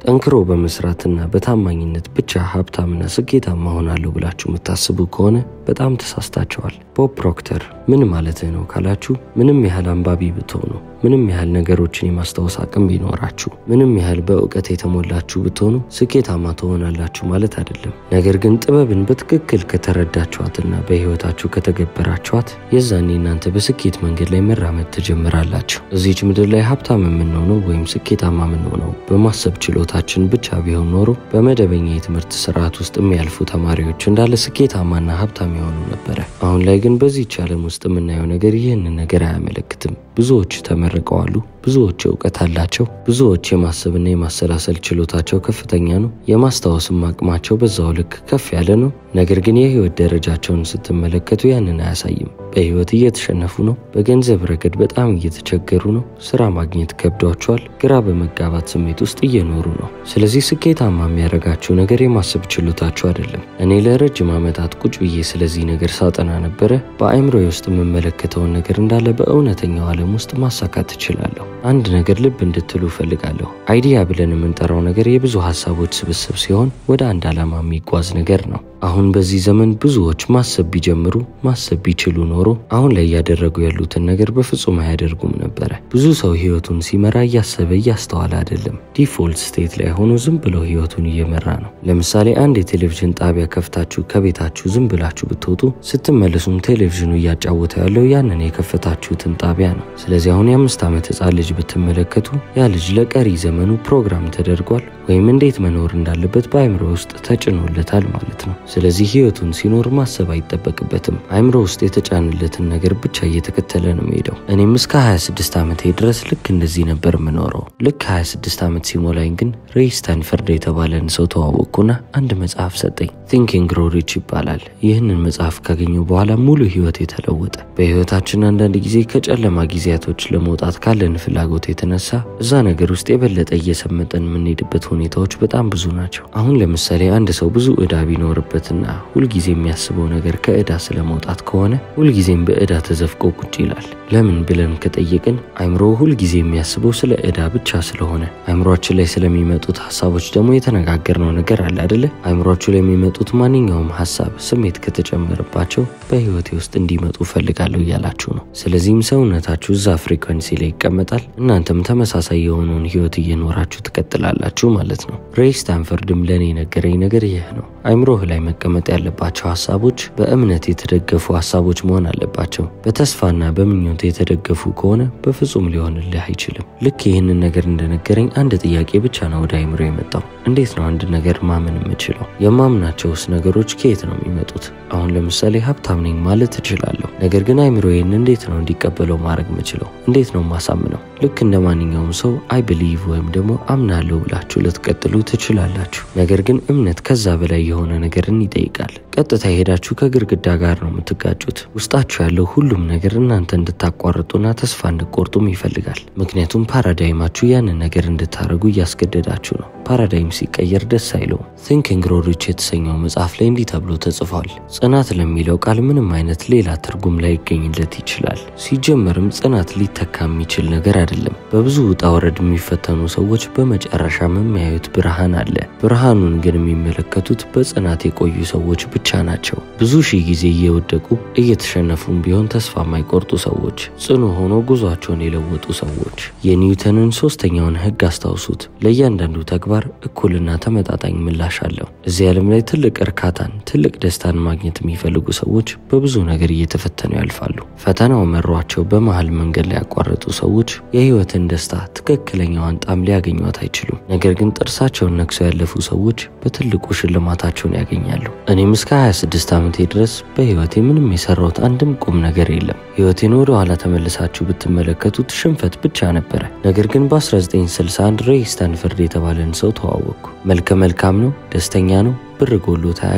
ጠንክሮ በመስራትና በታማኝነት ብቻ ሀብታምና ስኬታማ ሆናለሁ ብላችሁ የምታስቡ ከሆነ በጣም ተሳስታችኋል። ቦብ ፕሮክተር ምን ማለትህ ነው ካላችሁ፣ ምንም ያህል አንባቢ ብትሆኑ፣ ምንም ያህል ነገሮችን የማስታወስ አቅም ቢኖራችሁ፣ ምንም ያህል በእውቀት የተሞላችሁ ብትሆኑ ስኬታማ ትሆናላችሁ ማለት አይደለም። ነገር ግን ጥበብን በትክክል ከተረዳችኋትና በሕይወታችሁ ከተገበራችኋት የዛኔ እናንተ በስኬት መንገድ ላይ መራመድ ትጀምራላችሁ። እዚች ምድር ላይ ሀብታም የምንሆነው ወይም ስኬታማ የምንሆነው በማሰብ ችሎታችን ብቻ ቢሆን ኖሮ በመደበኛ የትምህርት ስርዓት ውስጥ የሚያልፉ ተማሪዎች እንዳለ ስኬታማና ሀብታም የሆኑ ነበረ። አሁን ላይ ግን በዚህች ዓለም ውስጥ የምናየው ነገር ይህንን ነገር አያመለክትም። ብዙዎች ተመርቀዋሉ። ብዙዎች እውቀት አላቸው። ብዙዎች የማሰብና የማሰላሰል ችሎታቸው ከፍተኛ ነው። የማስታወስም አቅማቸው በዛው ልክ ከፍ ያለ ነው። ነገር ግን የህይወት ደረጃቸውን ስትመለከቱ ያንን አያሳይም። በህይወት እየተሸነፉ ነው። በገንዘብ ረገድ በጣም እየተቸገሩ ነው። ስራ ማግኘት ከብዷቸዋል። ግራ በመጋባት ስሜት ውስጥ እየኖሩ ነው። ስለዚህ ስኬታማ የሚያደርጋችሁ ነገር የማሰብ ችሎታችሁ አይደለም። እኔ ለረጅም ዓመታት ቁጭ ብዬ ስለዚህ ነገር ሳጠና ነበረ። በአእምሮ ውስጥ የምመለከተውን ነገር እንዳለ በእውነተኛው ዓለም ውስጥ ማሳካት እችላለሁ። አንድ ነገር ልብ እንድትሉ እፈልጋለሁ። አይዲያ ብለን የምንጠራው ነገር የብዙ ሀሳቦች ስብስብ ሲሆን ወደ አንድ ዓላማ የሚጓዝ ነገር ነው። አሁን በዚህ ዘመን ብዙዎች ማሰብ ቢጀምሩ ማሰብ ቢችሉ ኖሮ አሁን ላይ እያደረጉ ያሉትን ነገር በፍጹም አያደርጉም ነበረ። ብዙ ሰው ህይወቱን ሲመራ እያሰበ እያስተዋለ አይደለም። ዲፎልት ስቴት ላይ ሆኖ ዝም ብሎ ህይወቱን እየመራ ነው። ለምሳሌ አንድ የቴሌቪዥን ጣቢያ ከፍታችሁ ከቤታችሁ ዝም ብላችሁ ብትወጡ ስትመለሱም ቴሌቪዥኑ እያጫወተ ያለው ያንን የከፈታችሁትን ጣቢያ ነው። ስለዚህ አሁን የአምስት ዓመት ህፃን ልጅ ብትመለከቱ ያ ልጅ ለቀሪ ዘመኑ ፕሮግራም ተደርጓል ወይም እንዴት መኖር እንዳለበት በአእምሮ ውስጥ ተጭኖለታል ማለት ነው። ስለዚህ ህይወቱን ሲኖር ማሰብ አይጠበቅበትም። አእምሮ ውስጥ የተጫንለትን ነገር ብቻ እየተከተለ ነው የሚሄደው። እኔም እስከ 26 ዓመቴ ድረስ ልክ እንደዚህ ነበር የምኖረው። ልክ 26 ዓመት ሲሞላኝ ግን ሬይ ስታንፈርድ የተባለን ሰው ተዋወቅኩና አንድ መጽሐፍ ሰጠኝ። ቲንኪንግ ግሮው ሪች ይባላል። ይህንን መጽሐፍ ካገኘሁ በኋላ ሙሉ ህይወት የተለወጠ። በህይወታችን አንዳንድ ጊዜ ከጨለማ ጊዜያቶች ለመውጣት ካለን ፍላጎት የተነሳ እዛ ነገር ውስጥ የበለጠ እየሰመጠን የምንሄድበት ሁኔታዎች በጣም ብዙ ናቸው። አሁን ለምሳሌ አንድ ሰው ብዙ ዕዳ ቢኖርበትና ሁልጊዜ የሚያስበው ነገር ከዕዳ ስለመውጣት ከሆነ ሁልጊዜም በዕዳ ተዘፍቆ ቁጭ ይላል። ለምን ብለን ከጠየቅን አይምሮ ሁልጊዜ የሚያስበው ስለ ዕዳ ብቻ ስለሆነ አይምሯችን ላይ ስለሚመጡት ሀሳቦች ደግሞ የተነጋገርነው ነገር አለ አደለ? አይምሯችሁ ላይ የሚመጡት ማንኛውም ሀሳብ፣ ስሜት ከተጨመረባቸው በህይወቴ ውስጥ እንዲመጡ ፈልጋለሁ እያላችሁ ነው። ስለዚህም ሰውነታችሁ እዛ ፍሪኮንሲ ላይ ይቀመጣል። እናንተም ተመሳሳይ የሆነውን ህይወት እየኖራችሁ ትቀጥላላችሁ ማለት ነው። ሬይ ስታንፈርድም ለእኔ የነገረኝ ነገር ይህ ነው። አይምሮህ ላይ መቀመጥ ያለባቸው ሀሳቦች በእምነት የተደገፉ ሀሳቦች መሆን አለባቸው። በተስፋና በምኞት የተደገፉ ከሆነ በፍጹም ሊሆንልህ አይችልም። ልክ ይህንን ነገር እንደነገረኝ አንድ ጥያቄ ብቻ ነው ወደ አይምሮ የመጣው። እንዴት ነው አንድ ነገር ማመን የምችለው? የማምናቸውስ ነገሮች ከየት ነው የሚመጡት? አሁን ለምሳሌ ሀብታም ነኝ ማለት እችላለሁ። ነገር ግን አይምሮ ይህን እንዴት ነው እንዲቀበለው ማድረግ የምችለው? እንዴት ነው ማሳምነው? ልክ እንደ ማንኛውም ሰው አይ ብሊቭ ወይም ደግሞ አምናለሁ ብላችሁ ልትቀጥሉ ትችላላችሁ። ነገር ግን እምነት ከዛ በላይ የሆነ ነገርን ይጠይቃል። ቀጥታ የሄዳችሁ ከግድግዳ ጋር ነው የምትጋጩት። ውስጣችሁ ያለው ሁሉም ነገር እናንተ እንድታቋርጡና ተስፋ እንድቆርጡም ይፈልጋል። ምክንያቱም ፓራዳይማችሁ ያንን ነገር እንድታደርጉ እያስገደዳችሁ ነው። ፓራዳይም ሲቀየር ደስ አይለውም። ቲንኪንግ ግሮው ሪች የተሰኘው መጽሐፍ ላይ እንዲህ ተብሎ ተጽፏል። ጽናት ለሚለው ቃል ምንም አይነት ሌላ ትርጉም ላይ ይገኝለት ይችላል። ሲጀመርም ጽናት ሊተካ የሚችል ነገር አይደለም። በብዙ ውጣ ወረድ የሚፈተኑ ሰዎች በመጨረሻ የሚያዩት ብርሃን አለ። ብርሃኑን ግን የሚመለከቱት በጽናት የቆዩ ሰዎች ብቻ ናቸው። ብዙ ሺህ ጊዜ እየወደቁ እየተሸነፉም ቢሆን ተስፋ የማይቆርጡ ሰዎች፣ ጽኑ ሆኖ ጉዟቸውን የለወጡ ሰዎች። የኒውተንን ሶስተኛውን ህግ አስታውሱት። ለእያንዳንዱ ተግባር እኩልና ተመጣጣኝ ምላሽ አለው። እዚህ ዓለም ላይ ትልቅ እርካታን፣ ትልቅ ደስታን ማግኘት የሚፈልጉ ሰዎች በብዙ ነገር እየተፈተኑ ያልፋሉ። ፈተናው መሯቸው በመሃል መንገድ ላይ ያቋረጡ ሰዎች የህይወትን ደስታ ትክክለኛዋን ጣዕም ሊያገኟት አይችሉም። ነገር ግን ጥርሳቸውን ነክሰው ያለፉ ሰዎች በትልቁ ሽልማታቸውን ያገኛሉ። እኔም እስከ 26 ዓመቴ ድረስ በህይወቴ ምንም የሰራሁት አንድም ቁም ነገር የለም። ህይወቴን ወደ ኋላ ተመልሳችሁ ብትመለከቱት ሽንፈት ብቻ ነበረ። ነገር ግን በ1961 ሬይ ስታንፈርድ የተባለን ሰው ተዋወቅኩ። መልከ መልካም ነው፣ ደስተኛ ነው፣ ብር ጎሎት አያውቅም፣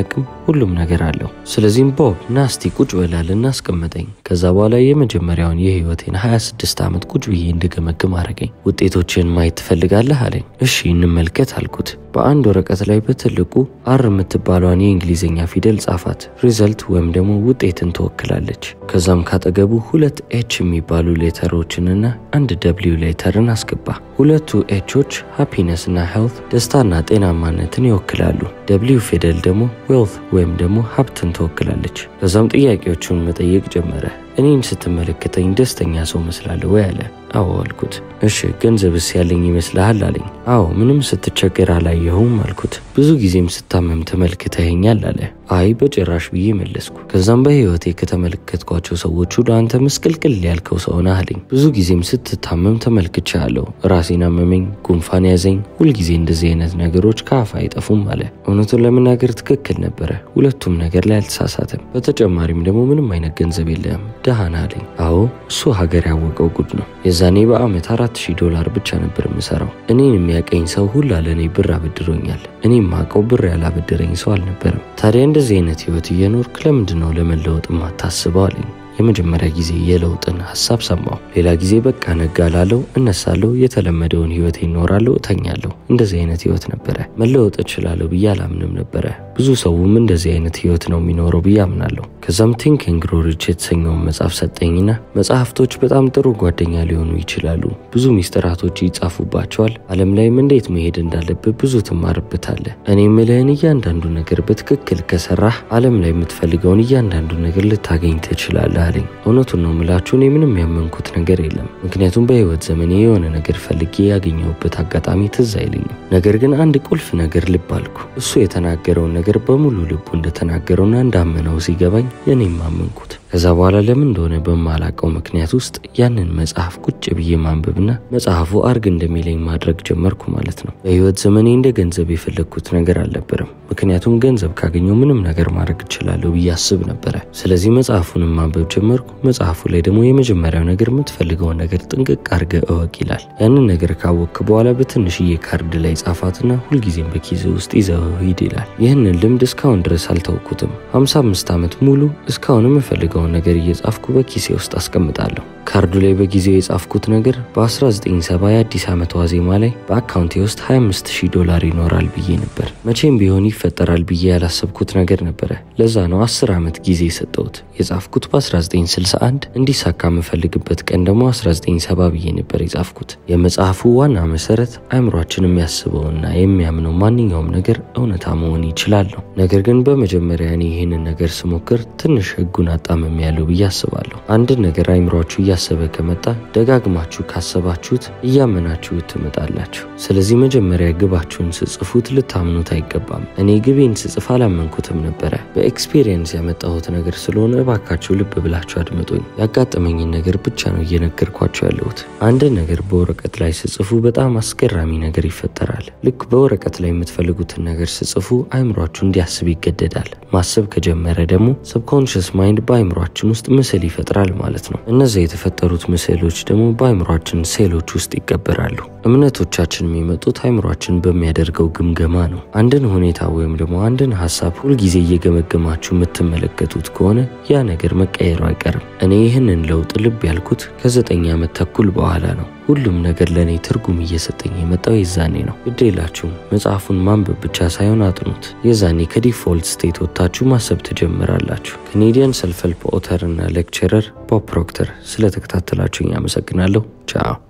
ሁሉም ነገር አለው። ስለዚህም ቦብ ናስቲ ቁጭ በላልና አስቀመጠኝ። ከዛ በኋላ የመጀመሪያውን የህይወቴን 26 ዓመት ቁጭ ብዬ እንድገመግም አረገኝ። ውጤቶችን ማየት ትፈልጋለህ አለኝ። እሺ እንመልከት አልኩት። በአንድ ወረቀት ላይ በትልቁ አር የምትባሏን የእንግሊዝኛ ፊደል ጻፋት። ሪዘልት ወይም ደግሞ ውጤትን ትወክላለች። ከዛም ካጠገቡ ሁለት ኤች የሚባሉ ሌተሮችንና አንድ ደብሊው ሌተርን አስገባ። ሁለቱ ኤቾች ሃፒነስ እና ሄልት ደስታና ጤናማነትን ይወክላሉ። ደብሊው ፊደል ደግሞ ዌልት ወይም ደግሞ ሀብትን ትወክላለች። ከዛም ጥያቄዎቹን መጠየቅ ጀመረ። እኔን ስትመለከተኝ ደስተኛ ሰው መስላለሁ ወይ አለ። አዎ አልኩት። እሺ ገንዘብስ ያለኝ ይመስልሃል አለኝ። አዎ ምንም ስትቸገር አላየሁም አልኩት። ብዙ ጊዜም ስታመም ተመልክተኸኛል አለ። አይ በጭራሽ ብዬ መለስኩ። ከዛም በህይወቴ ከተመለከትኳቸው ሰዎች ሁሉ አንተ ምስቅልቅል ያልከው ሰው ነህ አለኝ። ብዙ ጊዜም ስትታመም ተመልክቻለሁ። ራሴን አመመኝ፣ ጉንፋን ያዘኝ። ሁልጊዜ እንደዚህ አይነት ነገሮች ከአፍ አይጠፉም አለ። እውነቱን ለመናገር ትክክል ነበረ። ሁለቱም ነገር ላይ አልተሳሳተም። በተጨማሪም ደግሞ ምንም አይነት ገንዘብ የለህም ደሃ ነህ አለኝ። አዎ እሱ ሀገር ያወቀው ጉድ ነው። የዛኔ በአመት አራት ሺህ ዶላር ብቻ ነበር የምሰራው። እኔን የሚያቀኝ ሰው ሁላ ለእኔ ብር አበድሮኛል። እኔም ማቀው ብር ያላበደረኝ ሰው አልነበረም። ታዲያ እንደዚህ አይነት ህይወት እየኖርክ ለምንድን ነው ለመለወጥ ማታስበው አለኝ። የመጀመሪያ ጊዜ የለውጥን ሀሳብ ሰማሁ። ሌላ ጊዜ በቃ ነጋ ላለው እነሳለሁ፣ የተለመደውን ህይወት ይኖራለሁ፣ እተኛለሁ። እንደዚህ አይነት ህይወት ነበረ። መለወጥ እችላለሁ ብዬ አላምንም ነበረ። ብዙ ሰውም እንደዚህ አይነት ህይወት ነው የሚኖረው ብዬ አምናለሁ። ከዛም ቲንክ ኤንድ ግሮው ሪች የተሰኘውን መጽሐፍ ሰጠኝና መጽሐፍቶች በጣም ጥሩ ጓደኛ ሊሆኑ ይችላሉ። ብዙ ሚስጥራቶች ይጻፉባቸዋል። ዓለም ላይም እንዴት መሄድ እንዳለብህ ብዙ ትማርበታለህ። እኔ ምልህን እያንዳንዱ ነገር በትክክል ከሰራህ ዓለም ላይ የምትፈልገውን እያንዳንዱ ነገር ልታገኝ ትችላለህ አለኝ። እውነቱን ነው ምላችሁ፣ እኔ ምንም ያመንኩት ነገር የለም። ምክንያቱም በህይወት ዘመኔ የሆነ ነገር ፈልጌ ያገኘሁበት አጋጣሚ ትዝ አይለኝም። ነገር ግን አንድ ቁልፍ ነገር ልብ አልኩ። እሱ የተናገረውን ነገር በሙሉ ልቡ እንደተናገረውና እንዳመነው ሲገባኝ የኔም አመንኩት። ከዛ በኋላ ለምን እንደሆነ በማላቀው ምክንያት ውስጥ ያንን መጽሐፍ ቁጭ ብዬ ማንበብና መጽሐፉ አርግ እንደሚለኝ ማድረግ ጀመርኩ ማለት ነው። በህይወት ዘመኔ እንደ ገንዘብ የፈለግኩት ነገር አልነበረም። ምክንያቱም ገንዘብ ካገኘው ምንም ነገር ማድረግ እችላለሁ ብዬ አስብ ነበረ። ስለዚህ መጽሐፉንም ማንበብ ጀመርኩ። መጽሐፉ ላይ ደግሞ የመጀመሪያው ነገር የምትፈልገውን ነገር ጥንቅቅ አርገ እወቅ ይላል። ያንን ነገር ካወቅክ በኋላ በትንሽዬ ካርድ ላይ ጻፋትና ሁልጊዜም በኪዝ ውስጥ ይዘው ሂድ ይላል። ይህንን ልምድ እስካሁን ድረስ አልተውኩትም። 55 ዓመት ሙሉ እስካሁን የምፈልገውን ነገር እየጻፍኩ በኪሴ ውስጥ አስቀምጣለሁ። ካርዱ ላይ በጊዜው የጻፍኩት ነገር በ1970 የአዲስ ዓመት ዋዜማ ላይ በአካውንቴ ውስጥ 25000 ዶላር ይኖራል ብዬ ነበር። መቼም ቢሆን ይፈጠራል ብዬ ያላሰብኩት ነገር ነበረ። ለዛ ነው 10 ዓመት ጊዜ የሰጠሁት። የጻፍኩት በ1961 እንዲሳካ የምፈልግበት ቀን ደግሞ 1970 ብዬ ነበር የጻፍኩት። የመጽሐፉ ዋና መሰረት አእምሯችን የሚያስበውና የሚያምነው ማንኛውም ነገር እውነታ መሆን ይችላል ነው። ነገር ግን በመጀመሪያ እኔ ይህንን ነገር ስሞክር ትንሽ ህጉን አጣመም ያለው ብዬ አስባለሁ። አንድን ነገር አይምሯችሁ እያሰበ ከመጣ ደጋግማችሁ ካሰባችሁት እያመናችሁት ትመጣላችሁ። ስለዚህ መጀመሪያ ግባችሁን ስጽፉት ልታምኑት አይገባም። እኔ ግቤን ስጽፍ አላመንኩትም ነበረ። በኤክስፔሪየንስ ያመጣሁት ነገር ስለሆነ እባካችሁ ልብ ብላችሁ አድምጡኝ። ያጋጠመኝን ነገር ብቻ ነው እየነገርኳችሁ ያለሁት። አንድን ነገር በወረቀት ላይ ስጽፉ በጣም አስገራሚ ነገር ይፈጠራል። ልክ በወረቀት ላይ የምትፈልጉትን ነገር ስጽፉ አይምሯችሁ እንዲያስብ ይገደዳል። ማሰብ ከጀመረ ደግሞ ሰብኮንሽስ ማይንድ በአይምሯችን ውስጥ ምስል ይፈጥራል ማለት ነው። እነዚያ የተፈጠሩት ምስሎች ደግሞ በአይምሯችን ሴሎች ውስጥ ይቀበራሉ። እምነቶቻችን የሚመጡት አይምሯችን በሚያደርገው ግምገማ ነው። አንድን ሁኔታ ወይም ደግሞ አንድን ሀሳብ ሁልጊዜ እየገመገማችሁ የምትመለከቱት ከሆነ ያ ነገር መቀየሩ አይቀርም። እኔ ይህንን ለውጥ ልብ ያልኩት ከዘጠኝ ዓመት ተኩል በኋላ ነው። ሁሉም ነገር ለእኔ ትርጉም እየሰጠኝ የመጣው የዛኔ ነው። ግድ የላችሁም መጽሐፉን ማንበብ ብቻ ሳይሆን አጥኑት። የዛኔ ከዲፎልት ስቴት ወጥታችሁ ማሰብ ትጀምራላችሁ። ካኔዲያን ሰልፍ ሄልፕ ኦተር እና ሌክቸረር ቦብ ፕሮክተር። ስለተከታተላችሁኝ አመሰግናለሁ። ቻው